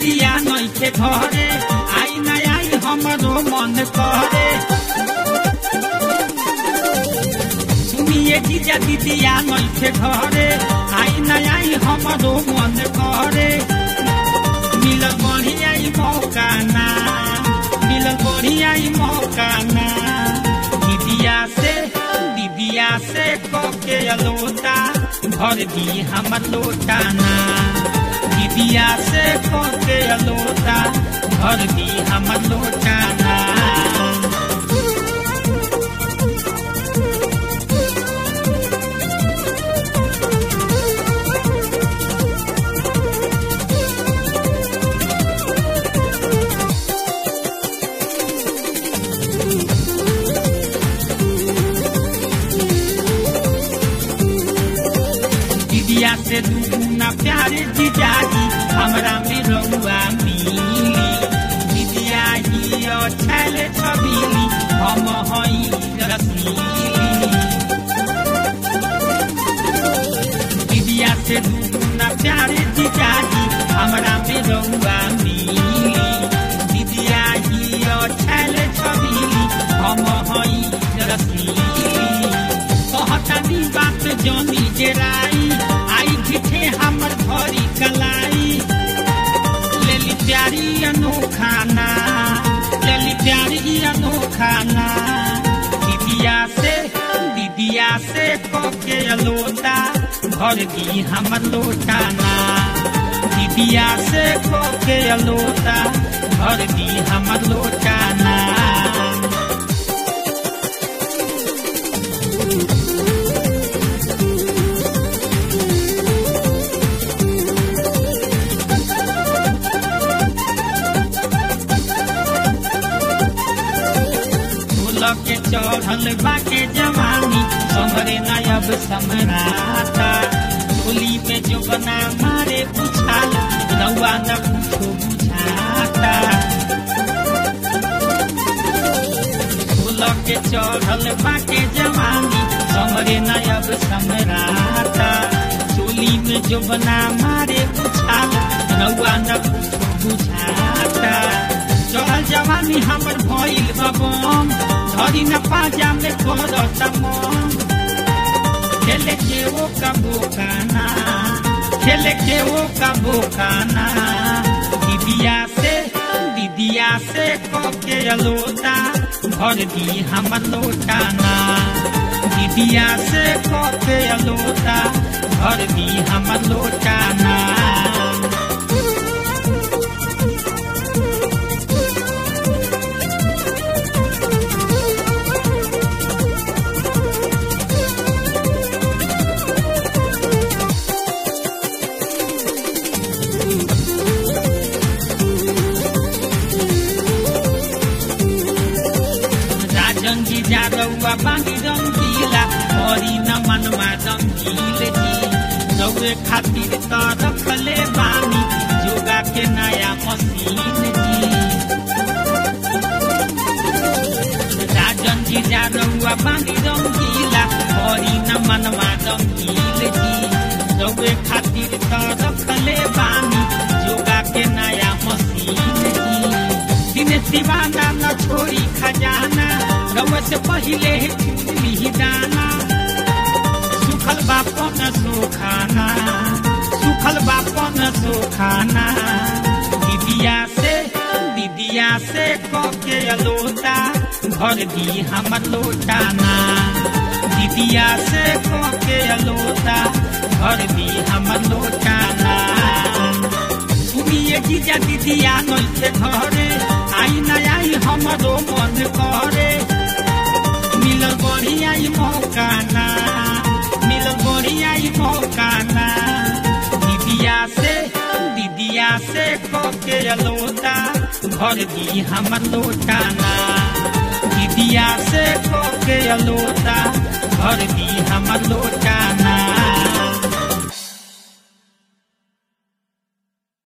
दीदिया नइखे घरे आई ना आई हमरो मन करे सुनिए जीजा दीदिया नइखे घरे आई ना आई हमरो मन करे मिलल बढ़िया ई मौका ना मिलल बढ़िया ई मौका ना दीदिया से दीदिया से कके अलोटा भर दी हमर लोटा ना दीदिया से कके अलोटा भर दी हमर लोटा ना दीदिया से दुगुना प्यारे जीजाजी हमरा में रहुआ मिली दीदिया ही छैल छबीली हम हई रसीली दीदिया से दुगुना प्यारे जीजाजी हमरा में रहुआ मिली दीदिया ही छैल छबीली हम हई रसीली कहतानी बात जनी जेराई आई झिठे हमर भरी कलाई लेली प्यारी अनोखाना लेली प्यारी अनोखाना दीदिया से दीदिया से कके अलोटा भर दी हमर लोटाना दीदिया से कके अलोटा भर दी हमर लोटाना के चढ़ल बाके जवानी समरे नयब समराता टोली में जो बना मारे बुझाल रउआ न कुछो बुझाता के चढ़ल बाके जवानी समरे नयब समराता टोली में जो बना मारे बुझाल रउआ न कुछो बुझाता चढ़ल जवानी हमर भइल बबम धरी न पाजा में करत मन खेले के वो का बोकाना खेले के वो का बोकाना दीदिया से दीदिया से कके अलोटा भर दी हमर लोटाना दीदिया से कके अलोटा भर दी हमर लोटाना रंगी जादौआ बांगी रंगीला हरी न मनमा रंगील जी रौए खातिर त रखले बानी जोगा के नया मशीन जी राजन जी जादौआ बांगी रंगीला हरी न मनमा रंगील जी रौए खातिर त रखले बानी जोगा के नया मशीन जी दिन दीवाना न छोड़ी खजाना रउआ से पहिले चुनली दाना सुखल बापन सुखाना सुखल बापन सुखाना दीदिया से दीदिया से कके अलोटा भर दी हमर लोटाना दीदिया से कके अलोटा भर दी हमर लोटाना सुनिए जीजा दीदिया नइखे घरे आई न आई हमरो मन करे मिलल बढ़िया ई मौका ना मिलल बढ़िया ई मौका ना दीदिया से दीदिया से कके अलोटा भर दी हमर लोटाना दीदिया से कके अलोटा भर दी हमर लोटाना